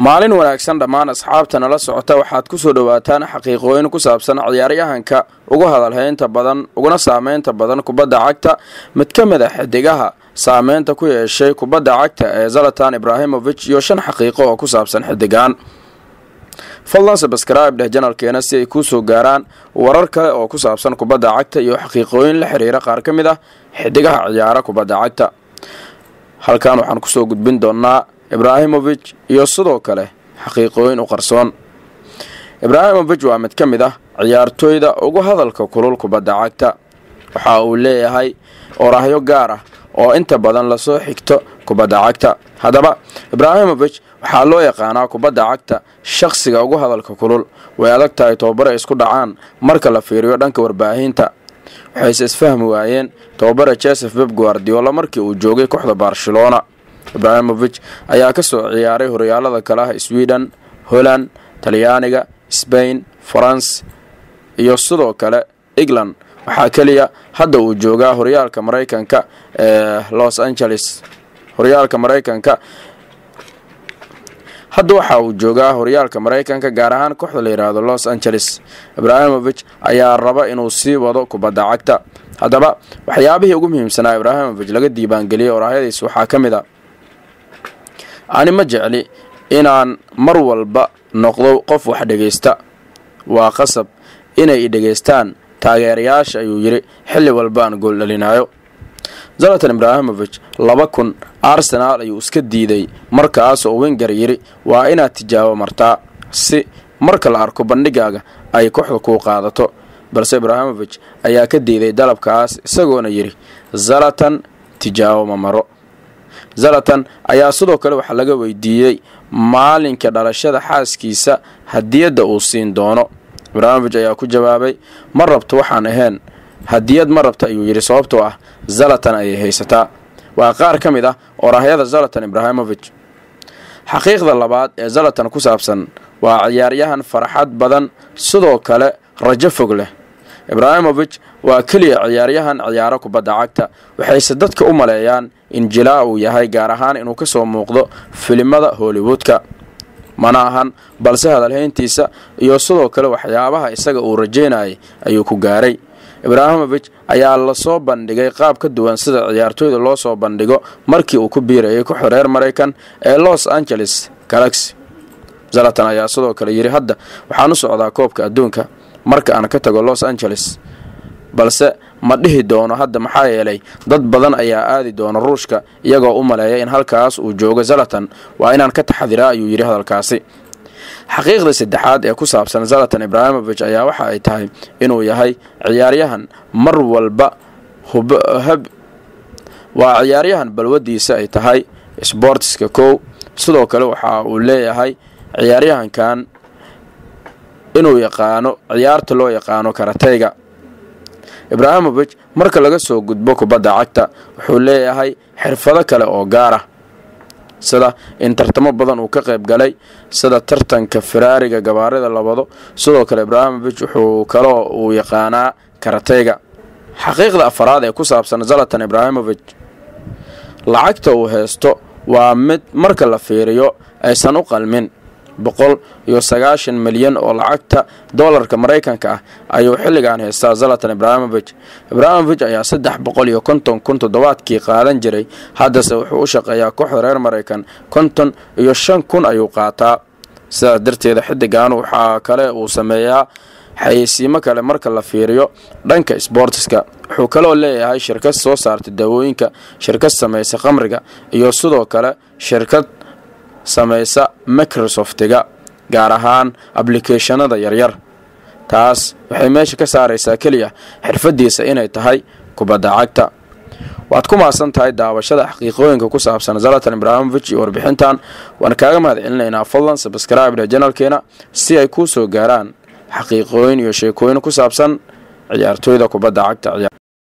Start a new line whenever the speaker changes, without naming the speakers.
maalin wanaagsan dhammaan asxaabta nala socota waxaad ku soo dhowaataan xaqiiqooyin ku saabsan ciyaaryahanka ugu hadalhaynta badan uguna saameynta badan kubadda cagta mid ka mid a xidigaha saameynta ku yeeshay kubadda cagta ee zalatan ibraahimovic iyo shan xaqiiqo oo ku saabsan xidigaan fadlan sabscribe dheh janalkeena si ay kuu soo gaaraan warar kale oo ku saabsan kubadda cagta iyo xaqiiqooyin la xiriira qaar ka mid ah xidigaha ciyaara kubadda cagta halkan waxaan kusoo gudbin doonaa ibraahimovic iyo sidoo kale xaqiiqooyin u qarsoon ibraahimovic waa mid ka mid ah ciyaartooyda ugu hadalka kulul kubadda cagta waxa uu leeyahay oraahyo gaar ah oo inta badan lasoo xigto kubadda cagta haddaba ibraahimovic waxaa loo yaqaanaa kubadda cagta shaqsiga ugu hadalka kulul way adag tahay tobabare isku dhacaan marka la fiiriyo dhanka warbaahinta waxayse isfahmi waayeen tobabare joseph beb guardiola markii uu joogay kooxda barcelona ibraahimovic ayaa ka soo ciyaaray horyaalada kale ah sweden holland talyaaniga sbain faranse iyo sidoo kale england waxaa keliya hadda uu joogaa horyaalka maraykanka ee los angeles horyaalka maraykanka hadda waxa uu joogaa horyaalka maraykanka gaar ahaan kooxda la yidhaahdo los angeles ibraahimovic ayaa raba inuu sii wado kubadda cagta haddaba waxyaabihii ugu muhiimsanaa ibraahimovic laga diibaangeliyey oraahyadiis waxaa ka mid a ani ma jecli inaan mar walba noqdo qof wax dhegaysta waa qasab inay i dhegaystaan taageerayaasha ayuu yidhi xilli walba aan gool dhalinayo zalatan ibraahimovic laba kun arsenaal ayuu iska diiday markaas oo wenger yidhi waa inaad tijaabo martaa si marka la arko bandhigaaga ay kooxda kuu qaadato balse ibraahimovic ayaa ka diiday dalabkaas isagoona yidhi zalatan tijaabo ma maro zalatan ayaa sidoo kale waxaa laga weydiiyey maalinka dhalashada xaaskiisa hadiyadda uu siin doono ibraahimovic ayaa ku jawaabay ma rabto waxaan ahayn hadiyad ma rabta ayuu yidhi sababtoo ah zalatan ayay haysataa waa qaar ka mid ah oraahyada zalatan ibraahimovic xaqiiqda labaad ee zalatan ku saabsan waa ciyaaryahan farxad badan sidoo kale rajo fog leh ibraahimovic waa keliya ciyaaryahan ciyaaro kubadda cagta waxayse dadka u maleeyaan in jilaa uu yahay gaar ahaan inuu ka soo muuqdo filimada hollywoodka mana ahan balse hadalhayntiisa iyo sidoo kale waxyaabaha isaga uu rajeynayay ayuu ku gaaray ibraahimovic ayaa lasoo bandhigay qaab ka duwan sida ciyaartooyda loo soo bandhigo markii uu ku biirayay kooxda reer maraykan ee los angeles galaxy zalatan ayaa sidoo kale yidhi hadda waxaan u socdaa koobka adduunka marka aan ka tago los angeles balse ma dhihi doono hadda maxaa yeelay dad badan ayaa aadi doona ruushka iyagoo u maleeya in halkaas uu joogo zalatan waa inaan ka taxadiraa ayuu yidhi hadalkaasi xaqiiqda saddexaad ee ku saabsan zalatan ibraahimovic ayaa waxa ay tahay inuu yahay ciyaaryahan mar walba waa ciyaaryahan balwadiisa ay tahay sbortiska kow sidoo kale waxa uu leeyahay ciyaaryahankan inuu yaqaano ciyaarta loo yaqaano karateyga ibraahimovic marka laga soo gudbo kubadda cagta wuxuu leeyahay xirfado kale oo gaar ah sida in tartamo badan uu ka qayb galay sida tartanka firaariga gabaarida labado sidoo kale ibraahimovic wuxuu kaloo uu yaqaanaa karateyga xaqiiqda afaraad ee ku saabsan zalatan ibraahimovic lacagta uu haysto waa mid marka la fiiriyo aysan u qalmin boqol iyo sagaashan milyan oo lacagta doolarka maraykanka ah ayuu xilligan haystaa zalatan ibraahimovic ibraahimovic ayaa saddex boqol iyo konton kun toddobaadkii qaadan jiray haddase wuxuu u shaqeeyaa kooxda reer maraykan konton iyo shan kun ayuu qaataa sidaas darteeda xidigan waxaa kale uu sameeyaa xayeysiimo kale marka la fiiriyo dhanka sboortiska wuxuu kaloo leeyahay shirkad soo saarta daawooyinka shirkad samaysa khamriga iyo sidoo kale shirkad samaysa microsoftiga gaar ahaan ablicathonada yaryar taas waxay meesha ka saaraysaa keliya xirfadiisa inay tahay kubadda cagta waad ku maasan tahay daawashada xaqiiqooyinka ku saabsan zalatan ibraahimovic iyo warbixintan waan kaaga mahad celinaynaa fadlan sabscribe dhe janalkeena si ay kuu soo gaaraan xaqiiqooyin iyo sheekooyin ku saabsan ciyaartooyda kubadda cagta